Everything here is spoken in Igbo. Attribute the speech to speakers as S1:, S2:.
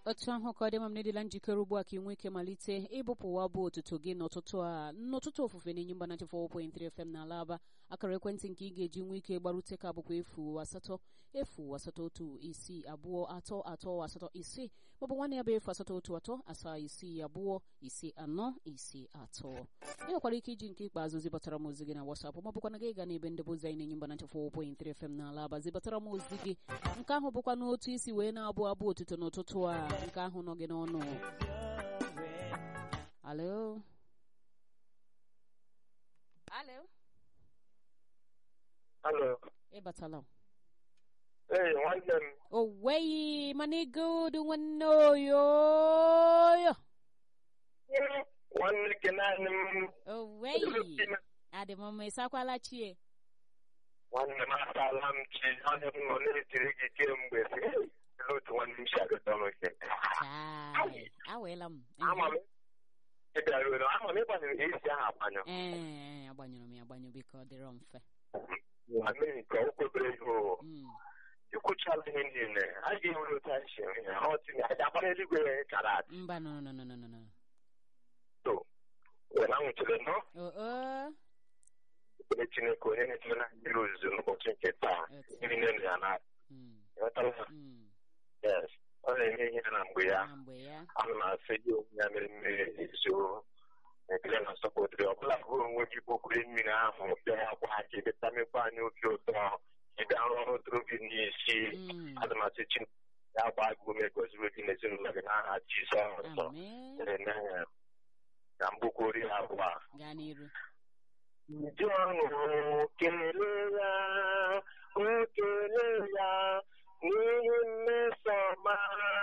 S1: otu ahụ ka ọ dị ma m na-edila njikere ugbu a ka ị nwee ike malite ịbụpụwa bụ otuto gị n'ụtụtụ a n'ụtụtụ ofufe na-enye mba na 4.3 FM na alaba akara ekwentị nke ị ga-eji nwee ike gbarute ka bụkwa efu asatọ efu asatọ otu isii abụọ atọ atọ asatọ isii maọbụ nwanne ya bụ efu asatọ otu atọ asaa isii abụọ isi anọ isi atọ ị nwekwara ike iji nke ikpeazụ zibatara m ozi gị na WhatsApp maọbụkwa na gị ga n'ebe ndebe ozi anyị na-enye mba na 4.3 FM na alaba zibatara m ozi gị nke ahụ bụkwa n'otu isi wee na-abụ abụ otuto n'ụtụtụ a nke ahụ nọ gị n'ọnụ alo alo
S2: Alo.
S1: ịbatala
S2: Ee, nwanne m.
S1: o nweghị mana igodu nwanne oyoyo
S2: Nwanne gị naanị m.
S1: o nweghị adị m mma ịsakwala chie
S2: Nwanne m asaala m chi. Onye m nọ na-etiri gị kemgbe si. Ele otu nwanne m si agụta m ike.
S1: chai aweela m
S2: Ama m. Ị bịara uru. Ama m ịgbanyere esi ahụ agbanyụ.
S1: ee agbanyụrụ m ya agbanyụ biko ọ dịrọ mfe
S2: Nwanne m nke o kwebere ihe o.
S1: Mm.
S2: Ikwuchala ihe niile. A ga-enwere otu anyị si enwe ya. Ọ tinye aja agbara eluigwe chara aja.
S1: mba no no no no no no
S2: So, wena nwụchiri nọ.
S1: o o
S2: Ekpere Chineke onye na-etinye na mmiri ozuzo n'ụbọchị nke taa.
S1: Otu.
S2: Mmiri na-elu ya na
S1: Mm.
S2: Ịghọtara ha?
S1: Mm.
S2: Yes. Ọ na-eme ihe na mgbe ya.
S1: na mgbe ya
S2: ana m asị gị onwe ya mere mmiri ezo ekele na nsọpụtụrụ ọbụla bụrụ onwe gị kpokwuru mmiri ahụ bịa ya kwa aka ịbịa mekwa anyị obi ụtọ ịbịa rụọ ọrụ dụrụ gị n'isi
S1: Mm.
S2: ana m asị chi ya gba gị ume goziri gị n'ezinụlọ gị n'aha Jizọs
S1: amen
S2: Amen. ka mgbukwuri ya abụọ a.
S1: gaa n'iru
S2: Ndị ọṅụ kelee ya o kelee ya n'ihi mmeso ọma